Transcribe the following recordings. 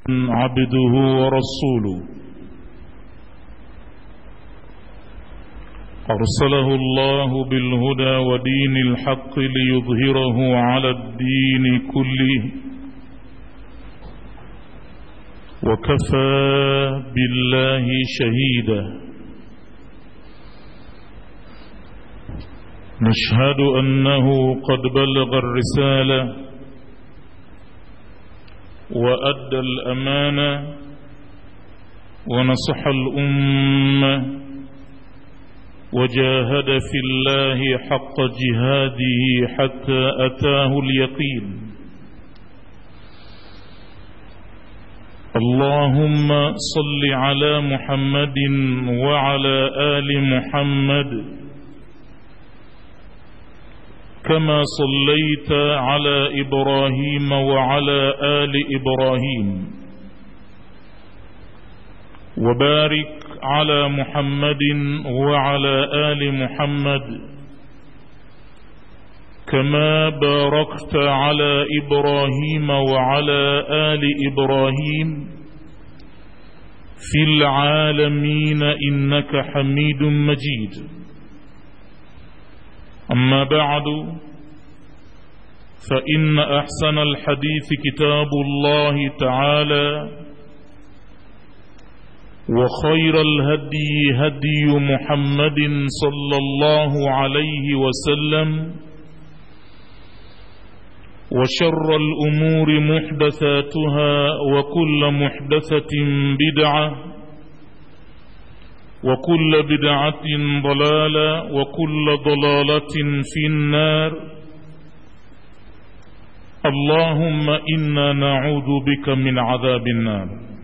عبده ورسوله أرسله الله بالهدى ودين الحق ليظهره على الدين كله وكفى بالله شهيدا نشهد أنه قد بلغ الرسالة وأدى الأمانة ونصح الأمة وجاهد في الله حق جهاده حتى أتاه اليقين اللهم صل على محمد وعلى آل محمد كما صليت على إبراهيم وعلى آل إبراهيم وبارك على محمد وعلى آل محمد كما باركت على إبراهيم وعلى آل إبراهيم في العالمين إنك حميد مجيد أما بعد فإن أحسن الحديث كتاب الله تعالى وخير الهدي هدي محمد صلى الله عليه وسلم وشر الأمور محدثاتها وكل محدثة بدعة وكل بدعة ضلالة وكل ضلالة في النار اللهم إنا نعوذ بك من عذاب النار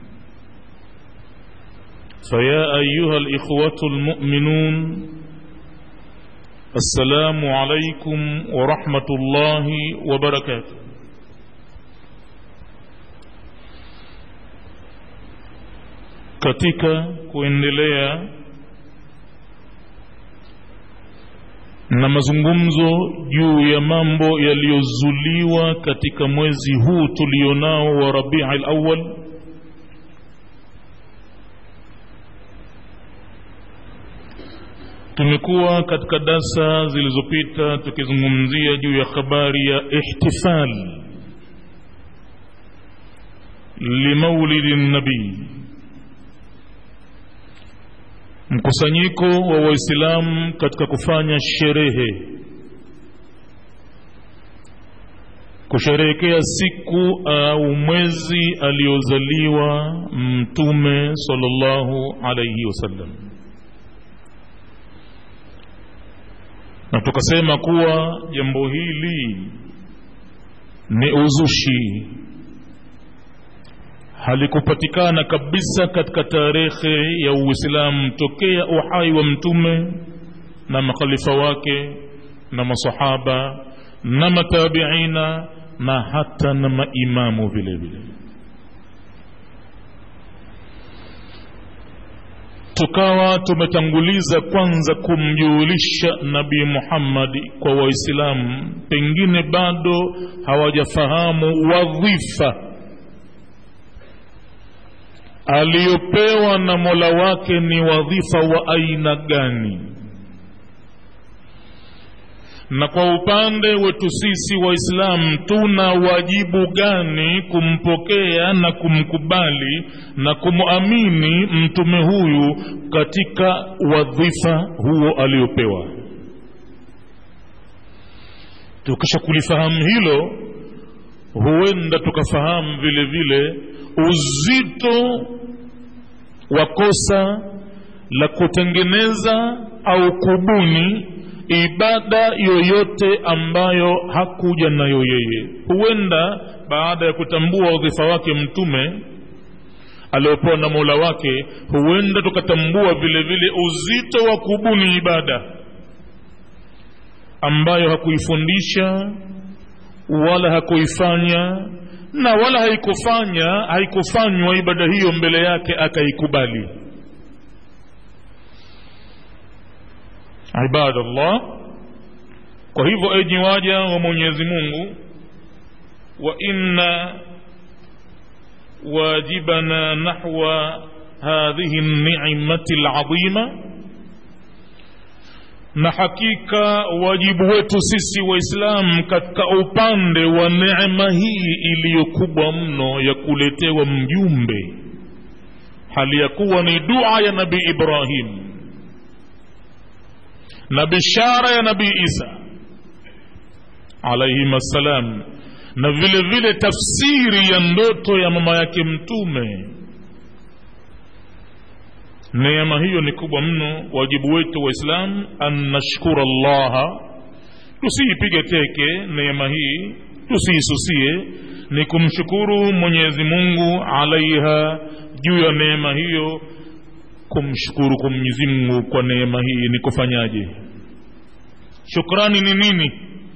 فيا أيها الإخوة المؤمنون السلام عليكم ورحمة الله وبركاته katika kuendelea na mazungumzo juu ya mambo yaliyozuliwa katika mwezi huu tulionao wa Rabii al-Awwal tumekuwa katika darsa zilizopita tukizungumzia juu ya habari ya ihtifal limaulidi nabii mkusanyiko wa waislamu katika kufanya sherehe kusherehekea siku au mwezi aliozaliwa mtume sallallahu alaihi wasallam na tukasema kuwa jambo hili ni uzushi halikupatikana kabisa katika tarehe ya Uislamu tokea uhai wa mtume na makhalifa wake na masahaba na matabiina na hata na maimamu vile vile tukawa tumetanguliza kwanza kumjulisha nabii Muhammad kwa waislamu pengine bado hawajafahamu wadhifa aliyopewa na Mola wake ni wadhifa wa aina gani na kwa upande wetu sisi waislamu tuna wajibu gani kumpokea na kumkubali na kumwamini mtume huyu katika wadhifa huo aliopewa tukisha kulifahamu hilo huenda tukafahamu vile vile uzito wa kosa la kutengeneza au kubuni ibada yoyote ambayo hakuja nayo yeye huenda baada ya kutambua wadhifa wake mtume aliopewa na mola wake huenda tukatambua vile vile uzito wa kubuni ibada ambayo hakuifundisha wala hakuifanya na wala haikufanya haikufanywa ibada hiyo mbele yake akaikubali ibadallah kwa hivyo enyi waja wa mwenyezi mungu wa inna واجبنا نحو هذه النعمة العظيمة na hakika wajibu wetu sisi waislamu katika upande wa neema hii iliyokubwa mno ya kuletewa mjumbe hali ya kuwa ni dua ya nabii ibrahim na bishara ya nabii isa alaihim assalam na vile vile tafsiri ya ndoto ya mama yake mtume neema hiyo ni kubwa mno wajibu wetu waislamu an nashkura llaha tusiipige teke neema hii tusiisusie ni kumshukuru mwenyezi mungu alaiha juu ya neema hiyo kumshukuru kwa mwenyezi mungu kwa neema hii ni kufanyaje shukrani ni nini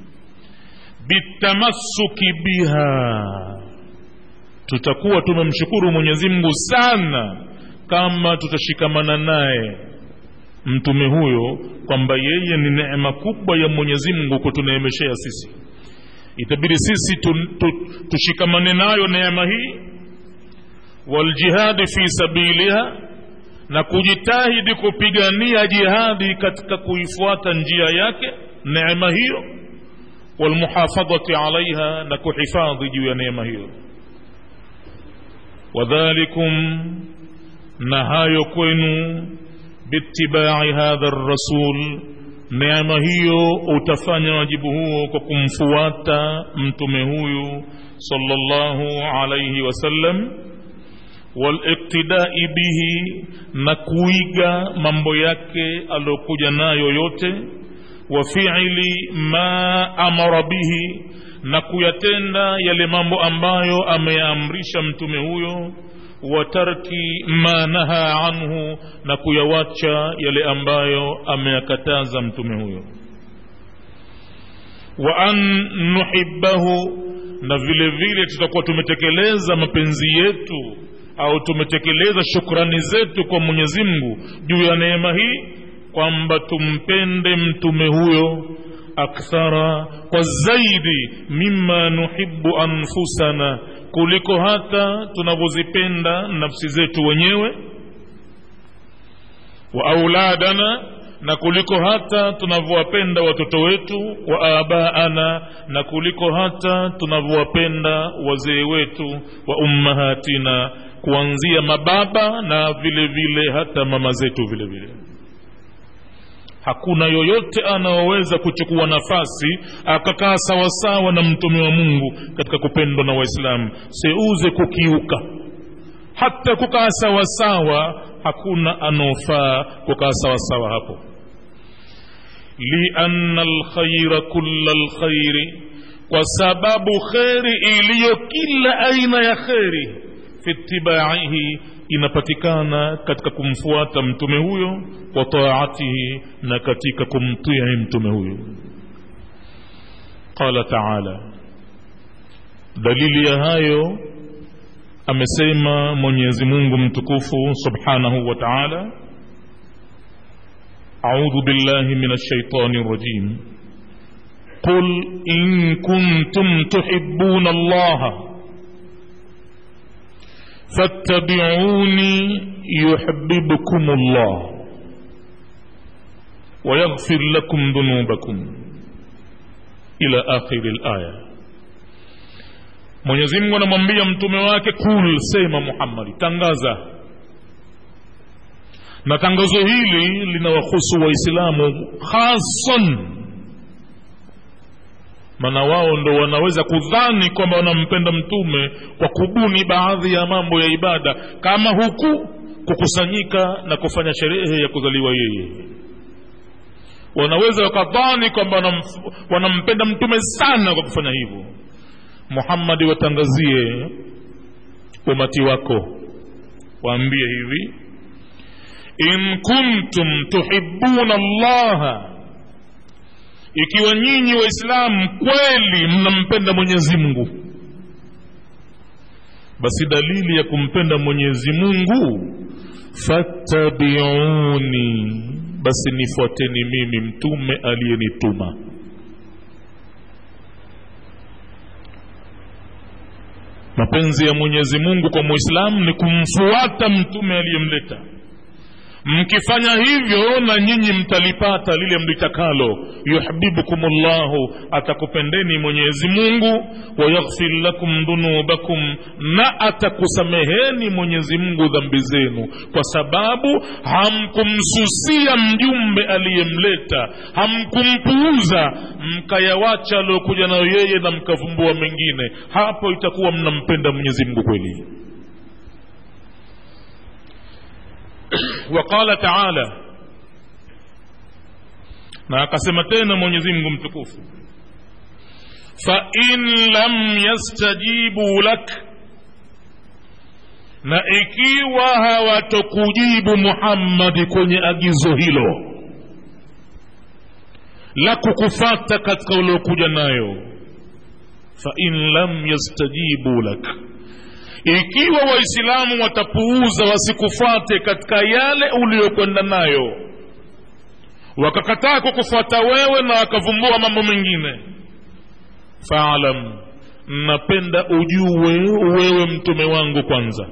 bitamassuki biha tutakuwa tumemshukuru mwenyezi mungu sana kama tutashikamana naye mtume huyo kwamba yeye ni neema kubwa ya mwenyezi mungu kutuneemeshea sisi itabidi sisi tu, tu, tushikamane nayo neema hii waljihadi fi sabiliha na kujitahidi kupigania jihadi katika kuifuata njia yake neema hiyo walmuhafadhati alaiha na kuhifadhi juu ya neema hiyo wadhalikum na hayo kwenu biitibai hadha rasul neema hiyo utafanya wajibu huo kwa kumfuata mtume huyu sallallahu alayhi wasallam waliktidai bihi na kuiga mambo yake aliyokuja nayo yote wa fiili ma amara bihi na kuyatenda yale mambo ambayo ameyaamrisha mtume huyo wa tarki ma naha anhu na kuyawacha yale ambayo ameyakataza mtume huyo wa an nuhibbahu na vile vile tutakuwa tumetekeleza mapenzi yetu au tumetekeleza shukrani zetu kwa mwenyezi mungu juu ya neema hii kwamba tumpende mtume huyo akthara kwa zaidi mima nuhibu anfusana kuliko hata tunavyozipenda nafsi zetu wenyewe wa auladana na kuliko hata tunavyowapenda watoto wetu wa abaana na kuliko hata tunavyowapenda wazee wetu wa ummahatina kuanzia mababa na vile vile hata mama zetu vile vile hakuna yoyote anaoweza kuchukua nafasi akakaa sawasawa na mtume wa mungu katika kupendwa na waislamu seuze kukiuka hata kukaa sawasawa hakuna anaofaa kukaa sawasawa hapo lianna lkhaira kula lkhairi kwa sababu kheri iliyo kila aina ya kheri fi itibaihi inapatikana katika kumfuata mtume huyo wa taatihi na katika kumtii mtume huyo qala taala dalili ya hayo amesema mwenyezi mungu mtukufu subhanahu wa taala audhu billahi min alshaitani rajim قل إن كنتم تحبون الله فاتبعوني يحببكم الله ويغفر لكم ذنوبكم إلى آخر الآية Mwenyezi Mungu anamwambia mtume wake kul, sema Muhammadi, tangaza. Na tangazo hili linawahusu Waislamu hasan, maana wao ndo wanaweza kudhani kwamba wanampenda mtume kwa kubuni baadhi ya mambo ya ibada kama huku kukusanyika na kufanya sherehe ya kuzaliwa yeye wanaweza wakadhani kwamba wanam, wanampenda mtume sana kwa kufanya hivyo muhammadi watangazie umati wako waambie hivi in kuntum tuhibuna llaha ikiwa nyinyi waislamu kweli mnampenda mwenyezi mungu basi dalili ya kumpenda mwenyezi mungu fattabiuni basi nifuateni mimi mtume aliyenituma mapenzi ya mwenyezi mungu kwa muislamu ni kumfuata mtume aliyemleta mkifanya hivyo na nyinyi mtalipata lile mlitakalo yuhbibukum llahu atakupendeni mwenyezi mungu wayaghfir lakum dhunubakum na atakusameheni mwenyezi mungu dhambi zenu kwa sababu hamkumsusia mjumbe aliyemleta hamkumpuuza mkayawacha aliokuja nayo yeye na mkavumbua mengine hapo itakuwa mnampenda mwenyezi mungu kweli وقال تعالى na akasema tena mwenyezi mungu mtukufu fain lam yastajibu lak na ikiwa hawatokujibu muhammadi kwenye agizo hilo la kukufata katika uliokuja nayo fain lam yastajibu lak ikiwa waislamu watapuuza wasikufate katika yale uliyokwenda nayo wakakataa kukufuata wewe na wakavumbua mambo mengine faalam napenda ujue wewe mtume wangu kwanza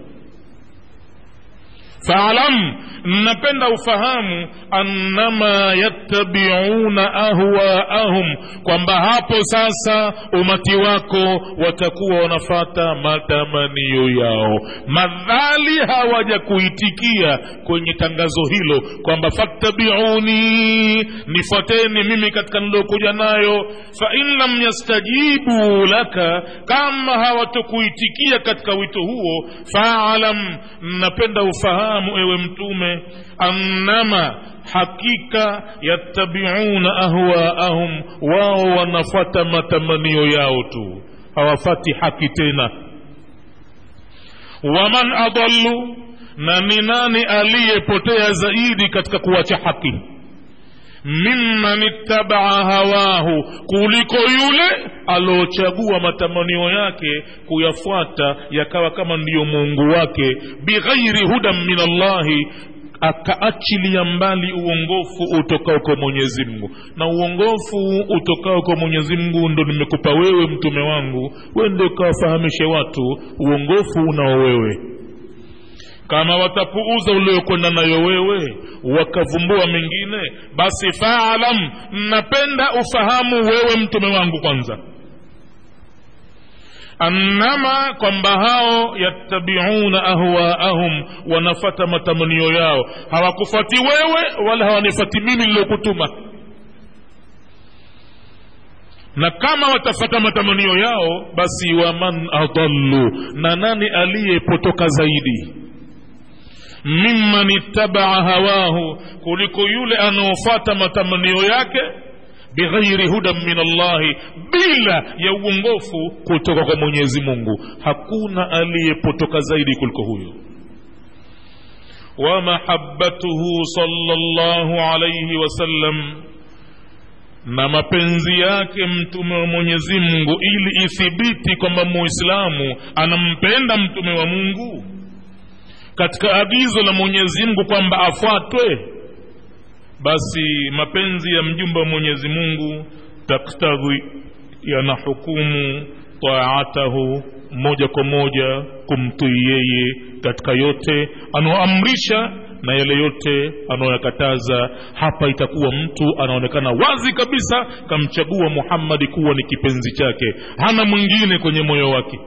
faalam napenda ufahamu annama yattabiuna ahwaahum kwamba hapo sasa umati wako watakuwa wanafata matamanio yao madhali hawaja kuitikia kwenye tangazo hilo kwamba fattabiuni nifuateni mimi katika nilokuja nayo fain lam yastajibu laka kama hawatokuitikia katika wito huo faalam napenda ufahamu ufahamu ewe mtume annama hakika yattabiuna ahwaahum wao wanafata matamanio yao tu hawafati haki tena waman adallu na ni nani aliyepotea zaidi katika kuwacha haki mimman ittabaa hawahu kuliko yule aliochagua matamanio yake kuyafuata yakawa kama ndiyo mungu wake bighairi hudan min allahi akaachilia mbali uongofu utokao kwa mwenyezi mungu na uongofu utokao kwa mwenyezi mungu ndo nimekupa wewe mtume wangu wende ukawafahamishe watu uongofu unao wewe kama watapuuza uliokwenda nayo wewe wakavumbua mengine basi faalam napenda ufahamu wewe mtume wangu kwanza annama kwamba hao yattabiuna ahwaahum wanafata matamanio yao hawakufati wewe wala hawanifati mimi niliyokutuma na kama watafata matamanio yao basi waman adallu na nani aliyepotoka zaidi mimman ittabaa hawahu kuliko yule anaofata matamanio yake bighairi hudan min allahi bila ya uongofu kutoka kwa mwenyezi mungu hakuna aliyepotoka zaidi kuliko huyo wamahabatuhu salllahu alaihi wasallam na mapenzi yake mtume wa mwenyezi mungu ili ithibiti kwamba muislamu anampenda mtume wa mungu katika agizo la mwenyezi mungu kwamba afuatwe basi mapenzi ya mjumbe wa mwenyezi mungu taktadhi yanahukumu taatahu moja kwa moja kumtii yeye katika yote anaoamrisha na yale yote anaoyakataza hapa itakuwa mtu anaonekana wazi kabisa kamchagua muhammadi kuwa ni kipenzi chake hana mwingine kwenye moyo wake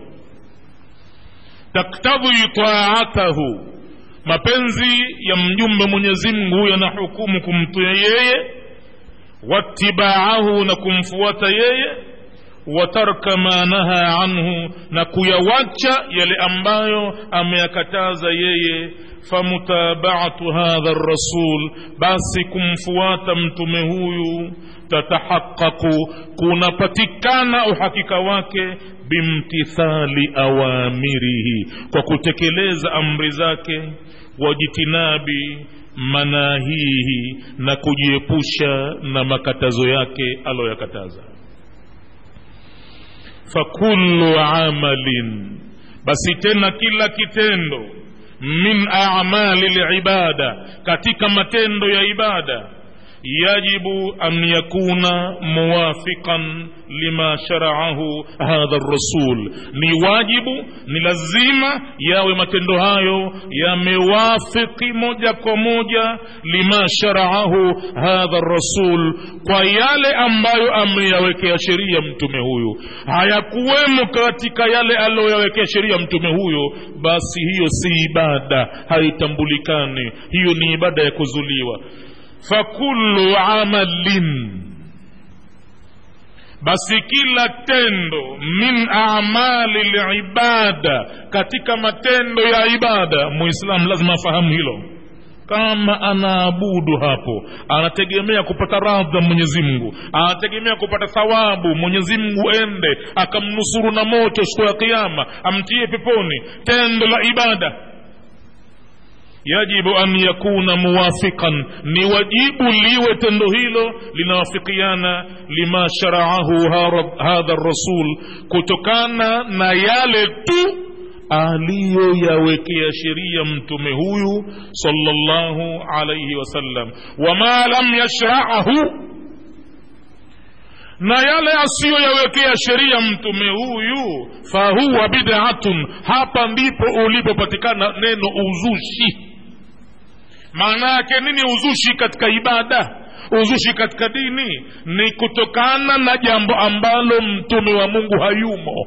taktadhi taatahu mapenzi ya mjumbe mwenyezi mungu yanahukumu kumtia yeye watibaahu na kumfuata yeye watarka ma naha anhu na kuyawacha yale ambayo ameyakataza yeye famutabaatu hadha rasul basi kumfuata mtume huyu tatahaqaqu kunapatikana uhakika wake bimtithali awamirihi kwa kutekeleza amri zake wajitinabi manahihi na kujiepusha na makatazo yake aloyakataza fakullu amalin basi tena kila kitendo min amali libada katika matendo ya ibada yajibu an yakuna muwafiqan lima sharaahu hadha rasul ni wajibu ni lazima yawe matendo hayo yamewafiki moja kwa moja lima sharaahu hadha rasul kwa yale ambayo ameyawekea sheria mtume huyu hayakuwemo katika yale aliyoyawekea sheria mtume huyo basi hiyo si ibada haitambulikani hiyo ni ibada ya kuzuliwa fakullu amalin basi kila tendo min amali libada katika matendo ya ibada muislamu lazima afahamu hilo kama anaabudu hapo anategemea kupata radha mwenyezi mungu anategemea kupata thawabu mwenyezi mungu ende akamnusuru na moto siku ya kiama amtie peponi tendo la ibada yajibu an yakuna muwafiqan ni wajibu liwe tendo hilo linawafikiana lima sharaahu hadha rasul kutokana na yale tu aliyoyawekea sheria mtume huyu sallallahu alaihi wasallam wama lam yashraahu na yale asiyoyawekea sheria mtume huyu fahuwa bid'atun hapa ndipo ulipopatikana neno uzushi maana yake nini uzushi katika ibada uzushi katika dini ni kutokana na jambo ambalo mtume wa mungu hayumo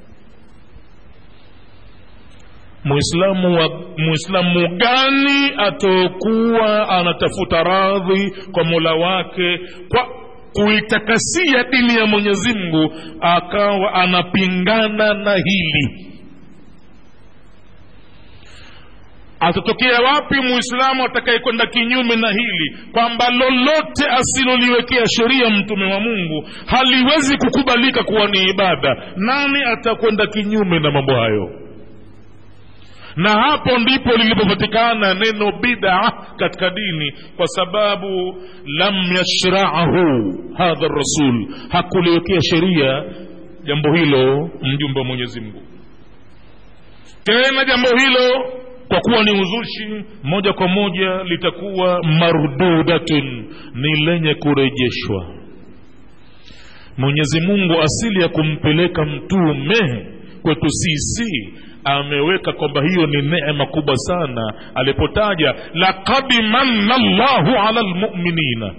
muislamu wa muislamu gani atakuwa anatafuta radhi kwa mola wake kwa kuitakasia dini ya mwenyezi mungu akawa anapingana na hili atatokea wapi muislamu atakayekwenda kinyume na hili kwamba lolote asiloliwekea sheria mtume wa mungu haliwezi kukubalika kuwa ni ibada nani atakwenda kinyume na mambo hayo na hapo ndipo lilipopatikana neno bid'a katika dini kwa sababu lam yashraahu hadha rasul hakuliwekea sheria jambo hilo mjumbe wa mwenyezi mungu tena jambo hilo kwa kuwa ni uzushi moja kwa moja litakuwa mardudatun ni lenye kurejeshwa mwenyezi mungu asili ya kumpeleka mtume kwetu sisi ameweka kwamba hiyo ni neema kubwa sana alipotaja laqad manna llahu ala lmuminina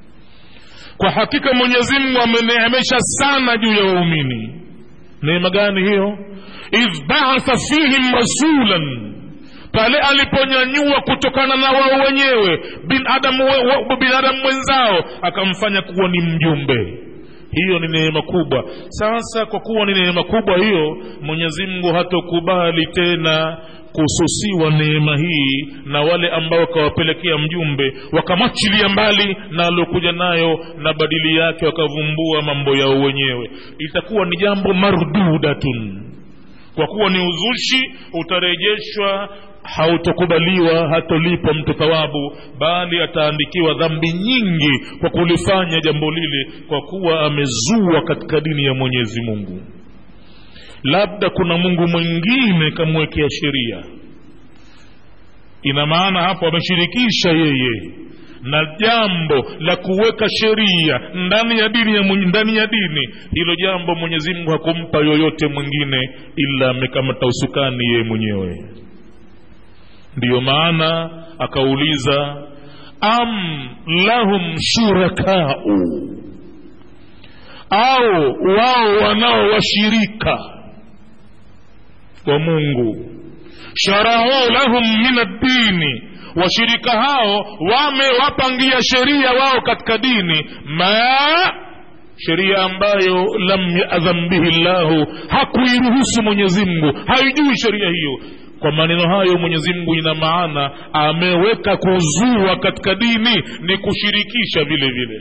kwa hakika mwenyezi mungu ameneemesha sana juu ya waumini neema gani hiyo idh baatha fihim rasulan pale aliponyanyua kutokana na wao wenyewe binadamu binadamu mwenzao akamfanya kuwa ni mjumbe hiyo ni neema kubwa sasa kwa kuwa ni neema kubwa hiyo mwenyezi mungu hatokubali tena kususiwa neema hii na wale ambao wakawapelekea mjumbe wakamwachilia mbali na aliokuja nayo na badili yake wakavumbua mambo yao wenyewe itakuwa ni jambo mardudatun kwa kuwa ni uzushi utarejeshwa hautokubaliwa hatolipwa mtu thawabu bali ataandikiwa dhambi nyingi kwa kulifanya jambo lile kwa kuwa amezua katika dini ya mwenyezi mungu labda kuna mungu mwingine kamwekea sheria ina maana hapo ameshirikisha yeye na jambo la kuweka sheria ndani ya dini ya mwenye, ndani ya dini hilo jambo mwenyezi mungu hakumpa yoyote mwingine ila amekamata usukani yeye mwenyewe ndiyo maana akauliza am lahum shurakau au wao wanao washirika wa mungu sharau lahum min addini washirika hao wamewapangia sheria wao katika dini ma sheria ambayo lam yadhan bihi llahu hakuiruhusu mwenyezi mungu haijui sheria hiyo kwa maneno hayo mwenyezi mungu ina maana ameweka kuzua katika dini ni kushirikisha vile vile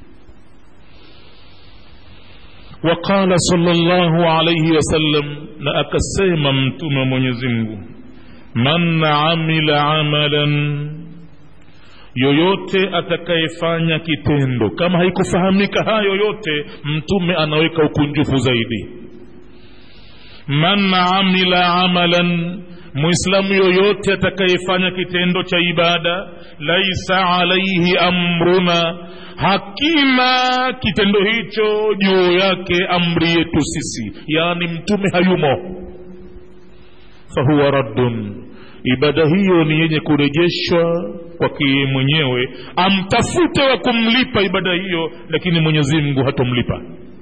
waqala salllahu alaihi wasallam na akasema mtume wa mwenyezi mungu man amila amalan yoyote atakayefanya kitendo kama haikufahamika hayo yote mtume anaweka ukunjufu zaidi man amila amalan muislamu yoyote atakayefanya kitendo cha ibada laisa alaihi amruna hakina kitendo hicho juu yake amri yetu sisi yaani mtume hayumo fahuwa raddun ibada hiyo ni yenye kurejeshwa kwake mwenyewe amtafute wa kumlipa ibada hiyo lakini mwenyezi mungu hatomlipa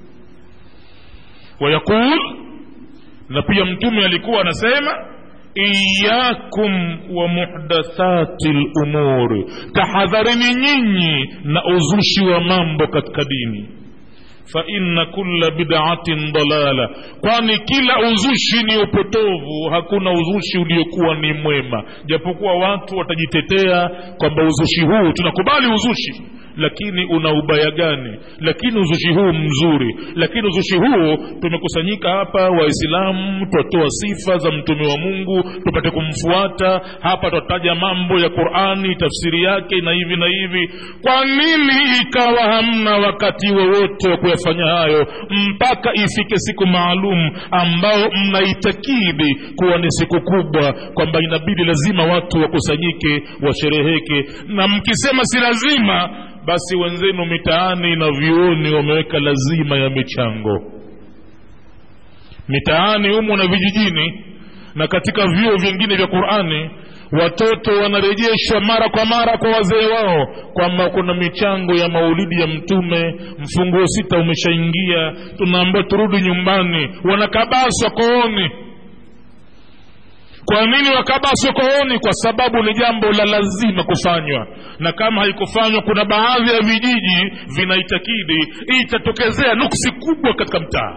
wayaqul na pia mtume alikuwa anasema iyakum wa muhdathati lumuri tahadharini nyinyi na uzushi wa mambo katika dini faina kula bidaatin dalala kwani kila uzushi ni upotovu hakuna uzushi uliokuwa ni mwema japokuwa watu watajitetea kwamba uzushi huu tunakubali uzushi lakini una ubaya gani lakini uzushi huu mzuri lakini uzushi huu tumekusanyika hapa waislamu twatoa sifa za mtume wa mungu tupate kumfuata hapa twataja mambo ya qurani tafsiri yake na hivi na hivi kwa nini ikawa hamna wakati wowote wa kuyafanya hayo mpaka ifike siku maalum ambao mnaitakidi kuwa ni siku kubwa kwamba inabidi lazima watu wakusanyike washereheke na mkisema si lazima basi wenzenu mitaani na vyuoni wameweka lazima ya michango mitaani humu na vijijini na katika vyuo vingine vya qurani watoto wanarejeshwa mara kwa mara kwa wazee wao kwamba kuna michango ya maulidi ya mtume mfunguo sita umeshaingia tunaambiwa turudi nyumbani wanakabaswa kooni kwa nini wakabaswa kooni kwa sababu ni jambo la lazima kufanywa na kama haikufanywa kuna baadhi ya vijiji vinaitakidi itatokezea nuksi kubwa katika mtaa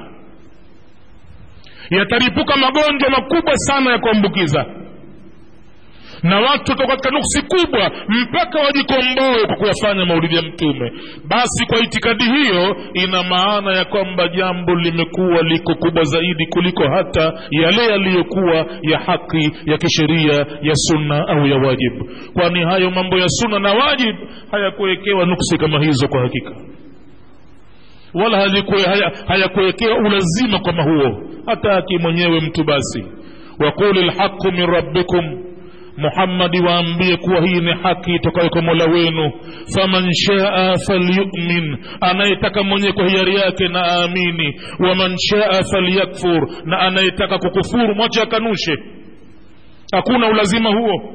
yataripuka magonjwa makubwa sana ya kuambukiza na watu watoka katika nuksi kubwa mpaka wajikomboe kwa kuyafanya maulidi ya mtume basi kwa itikadi hiyo ina maana ya kwamba jambo limekuwa liko kubwa zaidi kuliko hata yale yaliyokuwa ya haki ya kisheria ya sunna au ya wajibu kwani hayo mambo ya sunna na wajibu hayakuwekewa nuksi kama hizo kwa hakika wala hayakuwekewa haya ulazima kama huo hataki mwenyewe mtu basi waquli lhaqu min rabbikum muhammadi waambie kuwa hii ni haki itokayo kwa mola wenu faman shaa falyumin anayetaka mwenyewe kwa hiari yake na aamini waman shaa falyakfur na anayetaka kukufuru mwache akanushe hakuna ulazima huo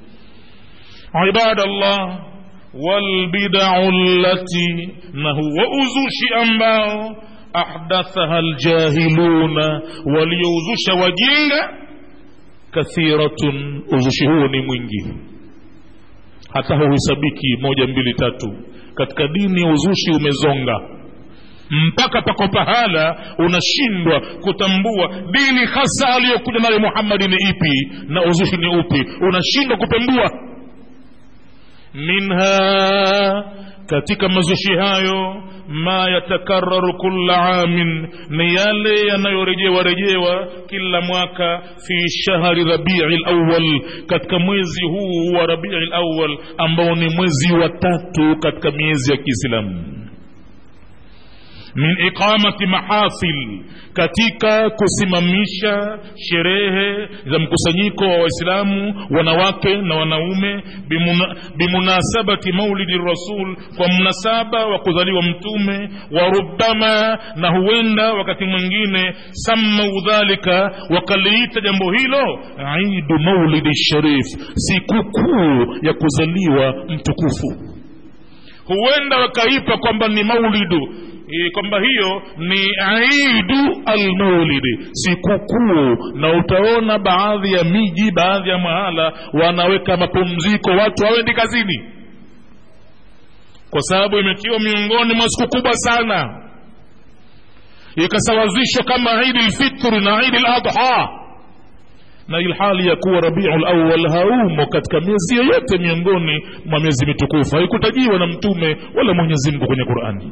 ibadallah walbidau llati na huwa uzushi ambao ahdathaha ljahiluna waliouzusha wajinga kathiratun uzushi huo ni mwingi hata huhesabiki moja mbili tatu katika dini uzushi umezonga mpaka pako pahala unashindwa kutambua dini hasa aliyokuja nayo muhammadi ni ipi na uzushi ni upi unashindwa kupembua minha katika mazushi hayo ma yatakararu kula amin ni yale yanayorejewa rejewa kila mwaka fi shahri rabii lawal katika mwezi huu wa rabii lawal ambao ni mwezi wa tatu katika miezi ya kiislamu min iqamati mahafil katika kusimamisha sherehe za mkusanyiko wa waislamu wanawake na wanaume bimuna, bimunasabati maulidi rasul kwa mnasaba wa kuzaliwa mtume wa rubama na huenda wakati mwingine sammau dhalika wakaliita jambo hilo idu maulidi sharif sikukuu ya kuzaliwa mtukufu huenda wakaipa kwamba ni maulidu e, kwamba hiyo ni idu almaulidi sikukuu na utaona baadhi ya miji baadhi ya mahala wanaweka mapumziko watu hawendi kazini kwa sababu imetiwa miongoni mwa siku kubwa sana ikasawazishwa kama idi lfitri na idi ladha na ilhali ya kuwa rabiu lawal haumo katika miezi yoyote miongoni mwa miezi mitukufu haikutajiwa na mtume wala mwenyezi mungu kwenye qurani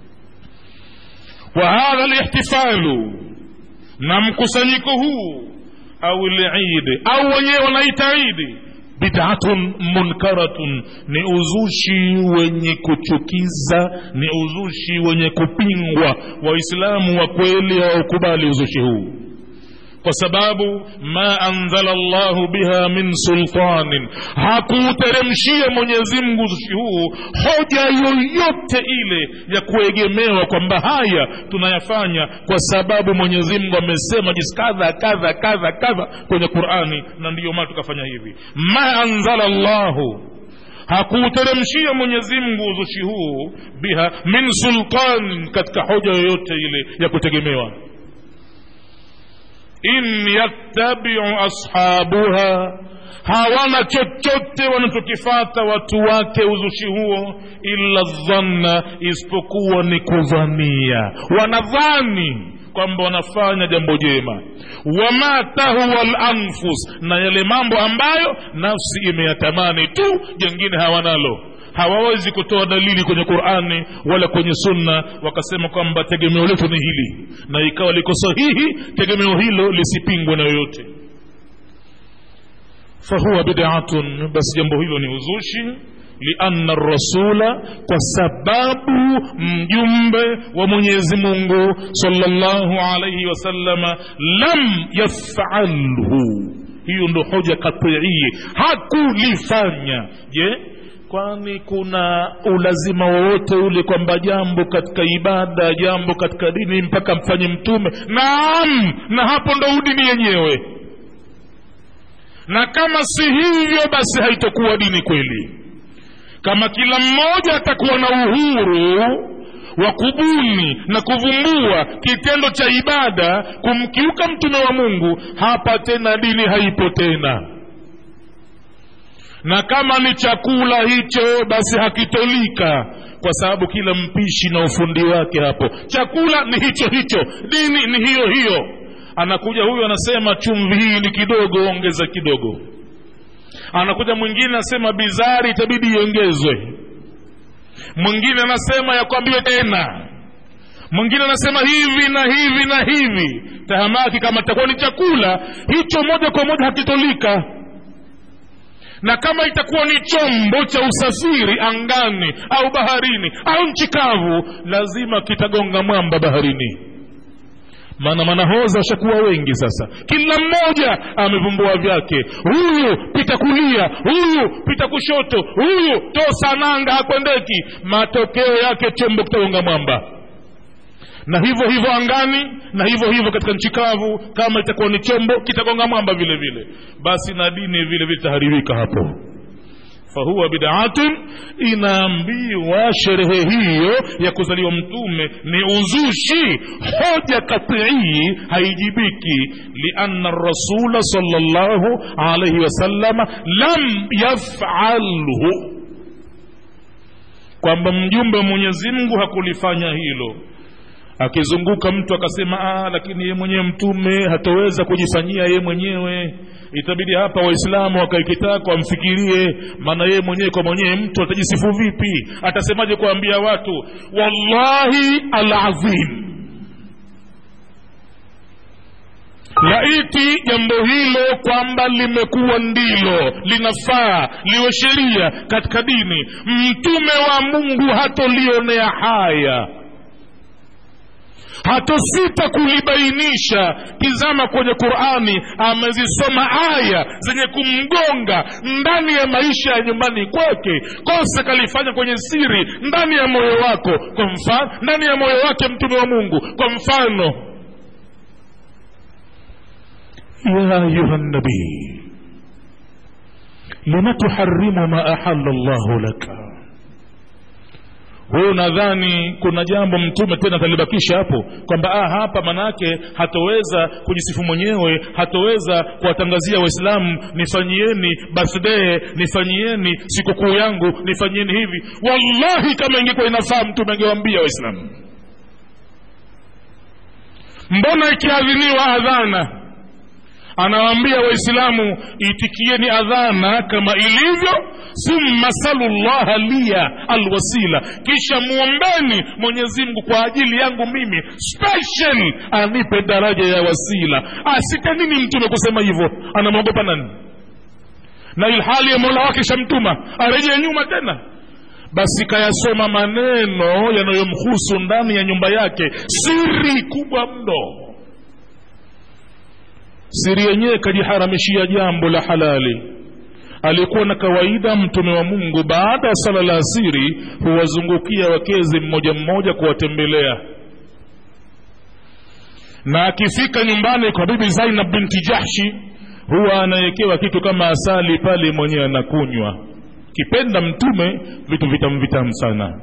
wa hadha lihtifalu na mkusanyiko huu au lidi au wenyewe wanaita idi bidatun munkaratun ni uzushi wenye kuchukiza ni uzushi wenye kupingwa waislamu wa kweli hawaukubali uzushi huu kwa sababu ma anzala llahu biha min sultanin hakuuteremshia mwenyezimngu uzushi huu hoja yoyote ile ya kuegemewa kwamba haya tunayafanya kwa sababu mwenyezimngu amesema jinsi kadha kadha kadha kadha kwenye qurani na ndiyo maana tukafanya hivi ma anzala llahu hakuuteremshia mwenyezimngu uzushi huu biha min sultanin katika hoja yoyote ile ya kutegemewa in yattabiu ashabuha hawana chochote wanachokifata watu wake uzushi huo illa dhanna isipokuwa ni kudhania wanadhani kwamba wanafanya jambo jema wama tahwa lanfus na yale mambo ambayo nafsi imeyatamani tu jengine hawanalo hawawezi kutoa dalili kwenye qurani wala kwenye sunna wakasema kwamba tegemeo letu ni hili na ikawa liko sahihi tegemeo hilo lisipingwe na yoyote fahuwa bidatun basi jambo hilo ni uzushi lianna rasula kwa sababu mjumbe wa mwenyezi mungu salllahu alaihi wasallama lam yafalhu hiyo ndo hoja katii hakulifanya je kwani kuna ulazima wowote ule kwamba jambo katika ibada jambo katika dini mpaka mfanye mtume naam na hapo ndo udini yenyewe na kama si hivyo basi haitokuwa dini kweli kama kila mmoja atakuwa na uhuru wa kubuni na kuvumbua kitendo cha ibada kumkiuka mtume wa mungu hapa tena dini haipo tena na kama ni chakula hicho basi hakitolika kwa sababu kila mpishi na ufundi wake hapo chakula ni hicho hicho dini ni hiyo hiyo anakuja huyu anasema chumvi hii ni kidogo ongeza kidogo anakuja mwingine anasema bizari itabidi iongezwe mwingine anasema yakwambie tena mwingine anasema hivi na hivi na hivi tahamaki kama itakuwa ni chakula hicho moja kwa moja hakitolika na kama itakuwa ni chombo cha usafiri angani au baharini au nchi kavu lazima kitagonga mwamba baharini maana manahoza washakuwa wengi sasa kila mmoja amevumbua vyake huyu pita kulia huyu pita kushoto huyu tosa nanga hakwendeki matokeo yake chombo kitagonga mwamba na hivyo hivyo angani na hivyo hivyo katika nchi kavu kama itakuwa ni chombo kitagonga mwamba vile vile basi na dini vile vile itaharibika hapo fahuwa bidaatun inaambiwa sherehe hiyo ya kuzaliwa mtume ni uzushi hoja katii haijibiki lianna rasula salllahu alaihi wasalama lam yafalhu kwamba mjumbe wa mwenyezi mungu hakulifanya hilo akizunguka mtu akasema ah, lakini ye mwenyewe mtume hataweza kujifanyia ye mwenyewe itabidi hapa waislamu wakaikitako wamfikirie maana yeye mwenyewe kwa mwenyewe mtu atajisifu vipi atasemaje kuambia watu wallahi alazim laiti jambo hilo kwamba limekuwa ndilo linafaa liwe sheria katika dini mtume wa mungu hatolionea haya hatosita kulibainisha tizama kwenye qurani amezisoma aya zenye kumgonga ndani ya maisha ya nyumbani kwake kosa kalifanya kwenye siri ndani ya moyo wako kwa mfano ndani ya moyo wake mtume wa mungu kwa mfano ya ayuha nabii lima tuharimu ma ahalla llahu laka wewe unadhani kuna jambo mtume tena atalibakisha hapo kwamba ah, hapa manake hatoweza kujisifu mwenyewe hatoweza kuwatangazia waislamu nifanyieni birthday nifanyieni sikukuu yangu nifanyieni hivi wallahi kama ingekuwa inafaa mtume angewambia waislamu mbona ikiadhiniwa adhana anawaambia waislamu itikieni adhana kama ilivyo thumma salu llaha liya alwasila kisha muombeni mwenyezi mungu kwa ajili yangu mimi special anipe daraja ya wasila asite nini mtume kusema hivyo anamwogopa nani na ilhali ya mola wake shamtuma arejee nyuma tena basi kayasoma maneno yanayomhusu ndani ya nyumba yake siri kubwa mno siri yenyewe kajiharamishia jambo la halali alikuwa na kawaida mtume wa mungu baada ya sala la asiri huwazungukia wakezi mmoja mmoja kuwatembelea na akifika nyumbani kwa bibi zainab binti jahshi huwa anawekewa kitu kama asali pale mwenyewe anakunywa kipenda mtume vitu vitamu vitamu sana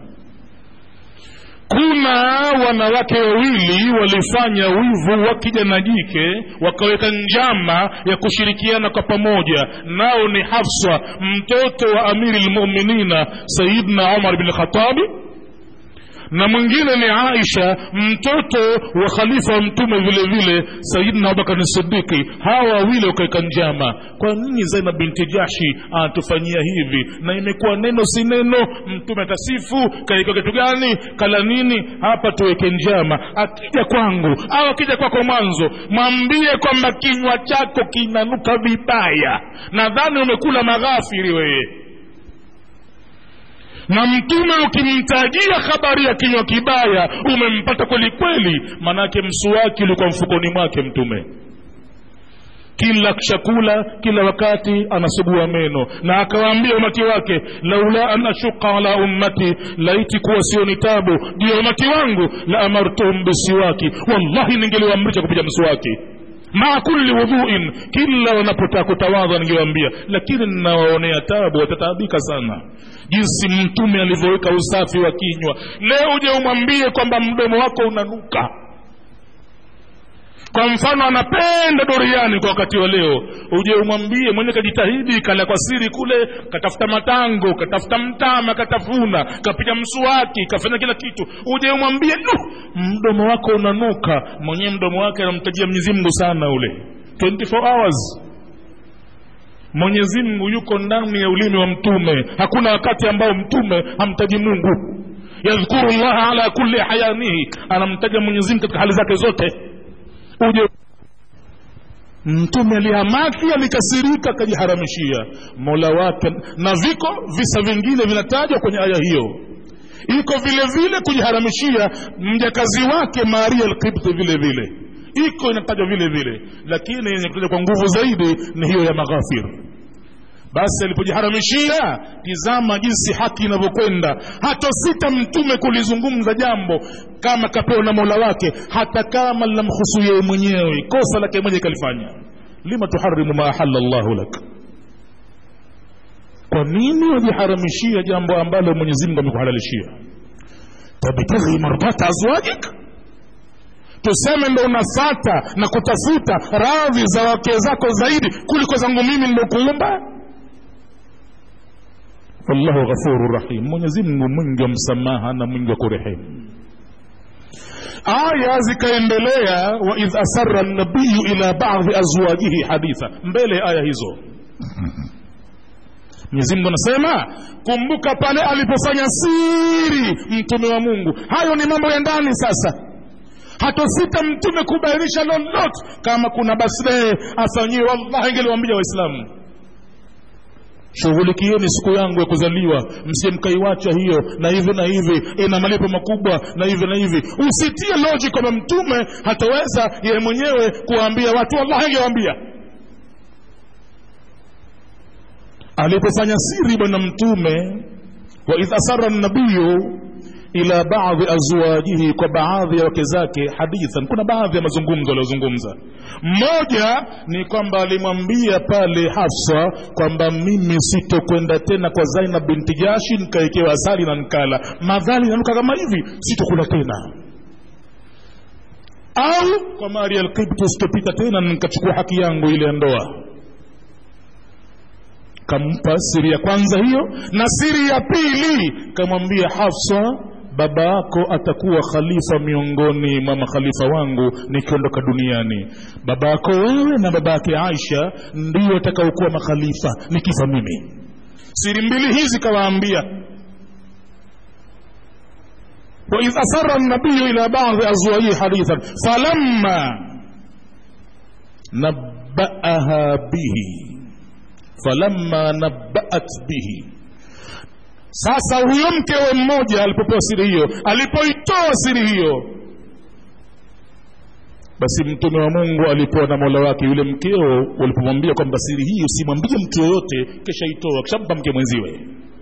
kuna wanawake wawili walifanya wivu wa kijana jike wakaweka njama ya kushirikiana kwa pamoja nao ni hafsa mtoto wa amiri lmuminina sayidna umar bin khatabi na mwingine ni aisha mtoto wa khalifa wa mtume vile vile sayidina abubakar sidiki hawa wawili wakaweka njama kwa nini zainab binti jashi anatufanyia hivi na imekuwa neno si neno mtume atasifu kaika kitu gani kala nini hapa tuweke njama akija kwangu au akija kwako mwanzo mwambie kwamba kinywa chako kinanuka vibaya nadhani umekula maghafiri wewe na mtume ukimtajia habari ya kinywa kibaya umempata kweli kweli manake msuwaki ulikuwa mfukoni mwake mtume kila chakula kila wakati anasugua meno na akawaambia umati wake laula an ashuqa ala ummati laiti kuwa sio ni tabu juu ya umati wangu la amartuhum bisiwaki wallahi ningeliwaamrisha kupiga mswaki maa kulli wudhuin kila wanapotaka kutawadha ningewaambia lakini ninawaonea tabu watataabika sana jinsi mtume alivyoweka usafi wa kinywa leo uje umwambie kwamba mdomo wako unanuka kwa mfano anapenda doriani kwa wakati wa leo uje umwambie mwenye kajitahidi kala kwa siri kule katafuta matango katafuta mtama katafuna kapiga msuwaki kafanya kila kitu uje umwambie "Nu, mdomo wako unanuka mwenyewe mdomo wake anamtajia mwenyezi mungu sana ule 24 hours mwenyezi mungu yuko ndani ya ulimi wa mtume hakuna wakati ambao mtume hamtaji mungu yadhkuru llaha ala kulli hayanihi anamtaja mwenyezi mungu katika hali zake zote uje mtume alihamaki alikasirika akajiharamishia mola wake na viko visa vingine vinatajwa kwenye aya hiyo iko vile vile kujiharamishia mjakazi wake maria alkibti vile vile iko inatajwa vile vile lakini yenye kutaja kwa nguvu zaidi ni hiyo ya maghafir basi alipojiharamishia tizama jinsi haki inavyokwenda hatosita mtume kulizungumza jambo kama kapewa na mola wake hata kama linamhusu yeye mwenyewe kosa lake mwenyewe kalifanya lima tuharimu ma ahala llahu lak kwa nini wajiharamishia jambo ambalo mwenyezi mungu amekuhalalishia tabtaghi mardata azwajik tuseme ndo unafata na kutafuta radhi za wake zako zaidi kuliko zangu mimi nilokuumba wallahu ghafuru rahim mwenyezi mungu mwingi wa msamaha na mwingi wa kurehemu aya zikaendelea waidh asara nabiyu ila badhi azwajihi haditha mbele ya aya hizo mwenyezi mungu anasema kumbuka pale alipofanya siri mtume wa mungu hayo ni mambo ya ndani sasa hatosita mtume kubainisha lolote kama kuna basrehe afanyiwe wallahi ingeliwambia waislamu shughulikieni siku yangu ya kuzaliwa msije mkaiwacha hiyo na hivi na hivi ina malipo makubwa na hivi na hivi usitie loji kwamba mtume hataweza yeye mwenyewe kuwaambia watu wallahi angewaambia alipofanya siri bwana mtume waidh asara nabiyu ila baadhi azwajihi kwa baadhi ya wake zake hadithan kuna baadhi ya mazungumzo aliyozungumza mmoja ni kwamba alimwambia pale hafsa kwamba mimi sitokwenda tena kwa zainab binti jashi nikaekewa asali na nkala madhali nanuka kama hivi sitokula tena au kwa maria alkibtu sitopita tena nikachukua haki yangu ile ya ndoa kampa siri ya kwanza hiyo na siri ya pili kamwambia hafsa baba yako atakuwa khalifa miongoni mwa makhalifa wangu nikiondoka duniani baba yako wewe na baba yake aisha ndio atakaokuwa makhalifa nikifa mimi siri mbili hizi kawaambia waidh asara nabiyu ila badhi azwajihi hadithan falamma nabaaha bihi falamma nabaat bihi sasa huyo mkewe mmoja alipopewa siri hiyo alipoitoa siri hiyo basi mtume wa mungu alipewa na mola wake yule mkeo walipomwambia kwamba siri hii usimwambie mtu yoyote kesha itoa kishampa mke mwenziwe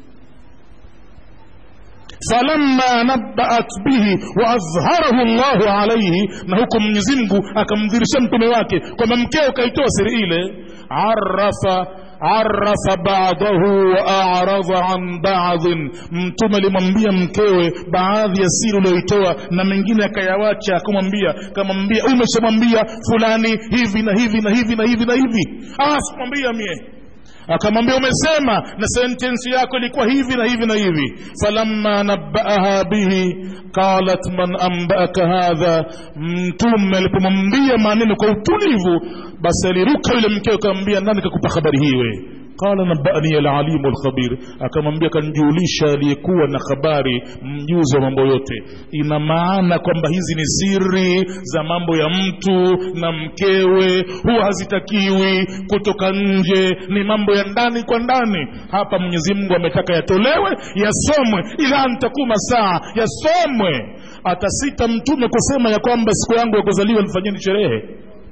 falamma nabaat bihi waadhharahu llahu alaihi na huko mwenyezimngu akamdhirisha mtume wake kwamba mkeo kaitoa siri ile arafa arafa badahu wa aradha an badhin mtume alimwambia mkewe baadhi ya siri ulioitoa na mengine akayawacha akamwambia kamwambia umeshamwambia fulani hivi na hivi na hivi na hivi na hivi ah sikumwambia mie akamwambia umesema na sentensi yako ilikuwa hivi na hivi na hivi falamma nabaaha bihi qalat man ambaaka hadha mtume alipomwambia maneno kwa utulivu basi aliruka yule mkeo akamwambia nani kakupa habari hii we qala nabani alalimu alkhabir akamwambia kanjulisha aliyekuwa na habari mjuzi wa mambo yote ina maana kwamba hizi ni siri za mambo ya mtu na mkewe huwa hazitakiwi kutoka nje ni mambo ya ndani kwa ndani hapa mwenyezi mungu ametaka yatolewe yasomwe ila ntakuma saa yasomwe atasita mtume kusema ya kwamba siku yangu ya kuzaliwa nifanyeni sherehe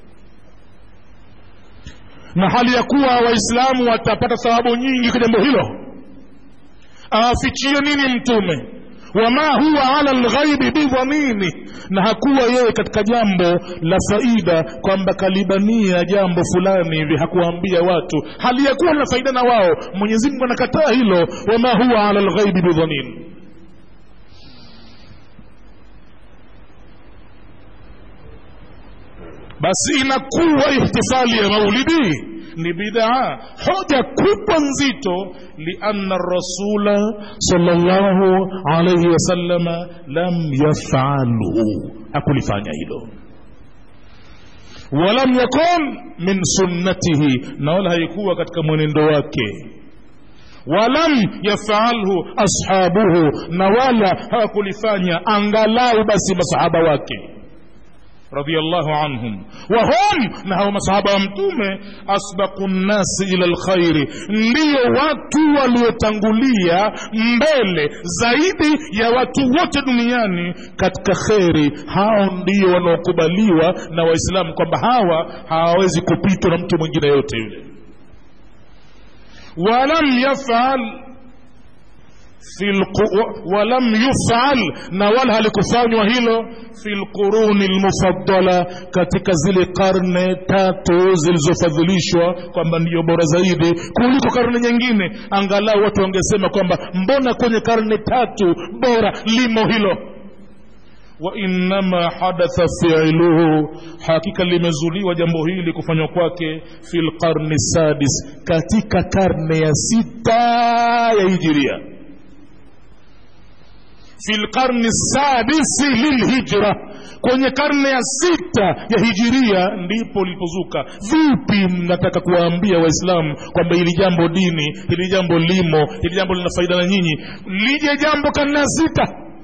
na hali ya kuwa waislamu watapata thawabu nyingi kwa jambo hilo awafichie nini mtume wama huwa ala lghaibi bidhamini na hakuwa yeye katika jambo la faida kwamba kalibania jambo fulani hivi hakuwaambia watu hali ya kuwa na faida na wao mwenyezi mungu anakataa hilo wama huwa ala lghaibi bidhamini basi inakuwa ihtifali ya maulidi ni bidaa hoja kubwa nzito lianna rasula salllahu alaihi wasalama lam yafalhu hakulifanya hilo walam yakun min sunnatihi na wala haikuwa katika mwenendo wake walam yafalhu ashabuhu na wala hawakulifanya angalau basi masahaba wake radhiallahu anhum wahum na hao masahaba wa mtume asbaqu nnasi ila lkhairi ndiyo watu waliotangulia mbele zaidi ya watu wote duniani katika kheri hao ndio wanaokubaliwa na waislamu kwamba hawa hawawezi kupitwa na mtu mwingine yote yule walam yafal walam yufal na wala halikufanywa hilo fi lquruni lmufaddala katika zile karne tatu zilizofadhilishwa kwamba ndiyo bora zaidi kuliko karne nyingine angalau watu wangesema kwamba mbona kwenye karne tatu bora limo hilo wainama hadatha fiiluhu hakika limezuliwa jambo hili kufanywa kwake fi lqarni sadis katika karne ya sita ya hijiria fi lqarni sadisi lilhijra kwenye karne ya sita ya hijiria ndipo lilipozuka vipi mnataka kuwaambia waislamu kwamba hili jambo dini hili jambo limo hili jambo lina faida na nyinyi lije jambo karne ya sita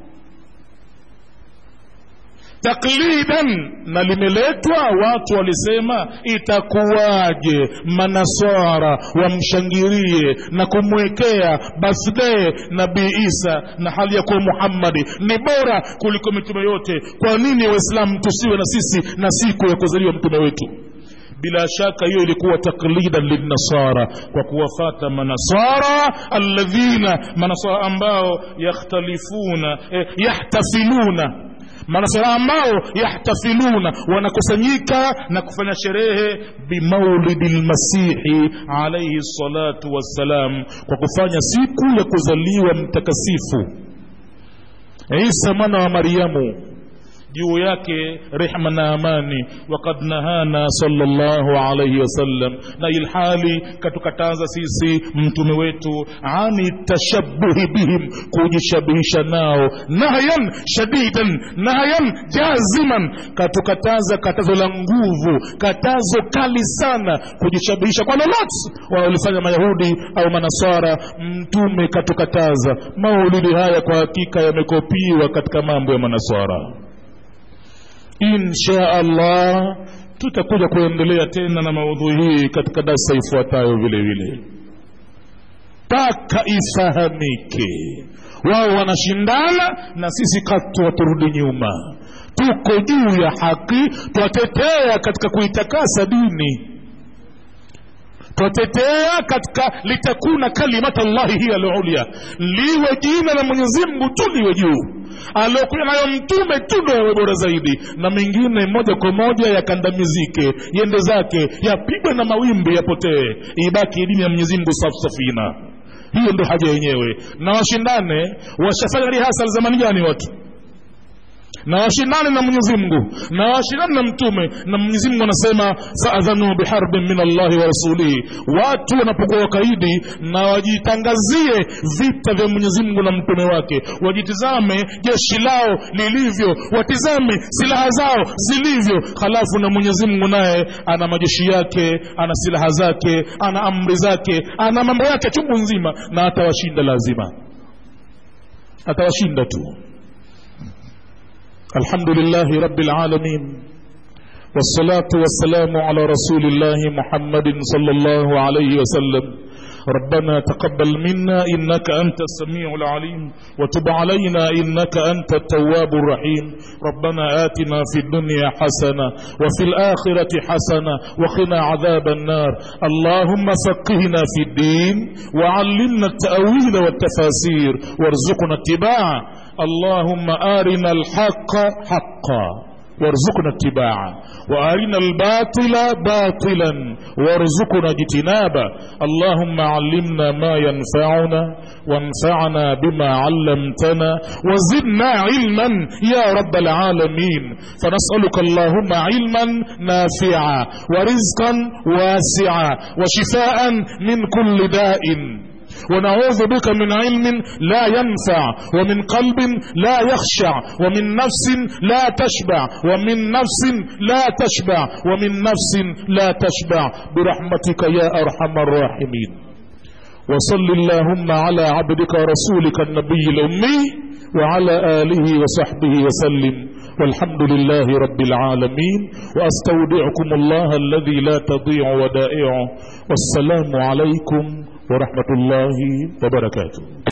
taklidan na limeletwa watu walisema itakuwaje manaswara wamshangirie na kumwekea birthday nabii isa na hali ya kuwa muhammadi ni bora kuliko mitume yote kwa nini waislamu tusiwe na sisi na siku ya kuzaliwa mtume wetu bila shaka hiyo ilikuwa taklidan linnasara kwa kuwafata manasara alladhina manasara ambao yakhtalifuna eh, yahtafiluna manasara ambao yahtafiluna wanakusanyika na kufanya sherehe bimaulidi lmasihi alaihi salatu wassalam kwa kufanya siku ya kuzaliwa mtakasifu isa mwana wa maryamu juu yake rehma na amani wakad nahana salllahu alaihi wasallam na ilhali katukataza sisi mtume wetu ani tashabuhi bihim kujishabihisha nao nahyan shadidan nahyan jaziman katukataza katazo la nguvu katazo kali sana kujishabihisha kwa lolote wanaolifanya mayahudi au manasara mtume katukataza maulidi haya kwa hakika yamekopiwa katika mambo ya manasara insha allah tutakuja kuendelea tena na maudhui hii katika darsa ifuatayo vile vile mpaka ifahamike wao wanashindana na sisi katu waturudi nyuma tuko juu ya haki twatetea katika kuitakasa dini twatetea katika litakuna kalimata llahi hiya lulia liwe jina la mwenyezi mungu tu liwe juu aliokuja nayo mtume tu ndo yawe bora zaidi na mengine moja kwa moja yakandamizike yende zake yapigwe na mawimbi yapotee ibaki dini ya mwenyezi mungu safu safina hiyo ndo haja yenyewe na washindane washafanya rihasal zamani gani watu na washindane na mwenyezi mungu na washindane na mtume na mwenyezi mungu anasema faadhanu biharbin min allahi wa rasulihi watu wanapokuwa wakaidi na wajitangazie vita vya mwenyezi mungu na mtume wake wajitizame jeshi lao lilivyo watizame silaha zao zilivyo halafu na mwenyezi mungu naye ana majeshi yake ana silaha zake ana amri zake ana mambo yake chungu nzima na atawashinda lazima atawashinda tu الحمد لله رب العالمين والصلاة والسلام على رسول الله محمد صلى الله عليه وسلم ربنا تقبل منا إنك أنت السميع العليم وتب علينا إنك أنت التواب الرحيم ربنا آتنا في الدنيا حسنة وفي الآخرة حسنة وقنا عذاب النار اللهم فقهنا في الدين وعلمنا التأويل والتفاسير وارزقنا اتباعه اللهم آرنا الحق حقا وارزقنا اتباعه وارنا الباطل باطلا وارزقنا اجتنابه اللهم علمنا ما ينفعنا وانفعنا بما علمتنا وزدنا علما يا رب العالمين فنسالك اللهم علما نافعا ورزقا واسعا وشفاء من كل داء ونعوذ بك من علم لا ينفع ومن قلب لا يخشع ومن نفس لا تشبع ومن نفس لا تشبع ومن نفس لا تشبع برحمتك يا ارحم الراحمين وصل اللهم على عبدك ورسولك النبي الامي وعلى اله وصحبه وسلم والحمد لله رب العالمين واستودعكم الله الذي لا تضيع ودائعه والسلام عليكم ورحمة الله وبركاته